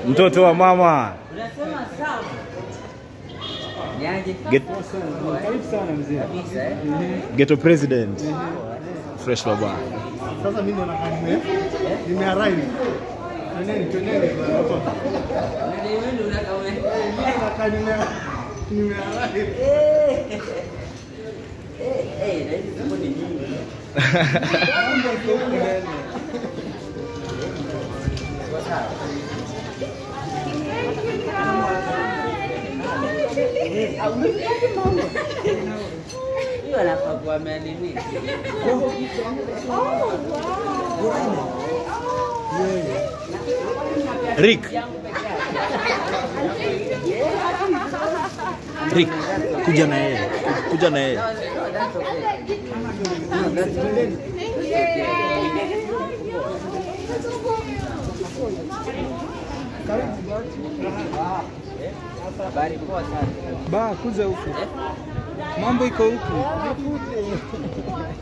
mtoto wa mama Unasema sawa. Niaje? Get, Karibu sana mzee. Kabisa eh. ghetto president fresh baba Sasa mimi ndo nakaa nime nimearrive. Twendeni twendeni bwana hapa. Na wewe ndio unataka ume. Mimi nakaa nime nimearrive. Eh. Eh, eh, na hizi zipo ni nyingi. Mambo iko huko ndani. Kwa sawa. Hiyo anafaa kuwa ameanini. Rick Rick kuja na yeye kuja na yeye No, that's okay. No, that's Habari poa sana. Ba kuja huku. Eh? Mambo iko huku.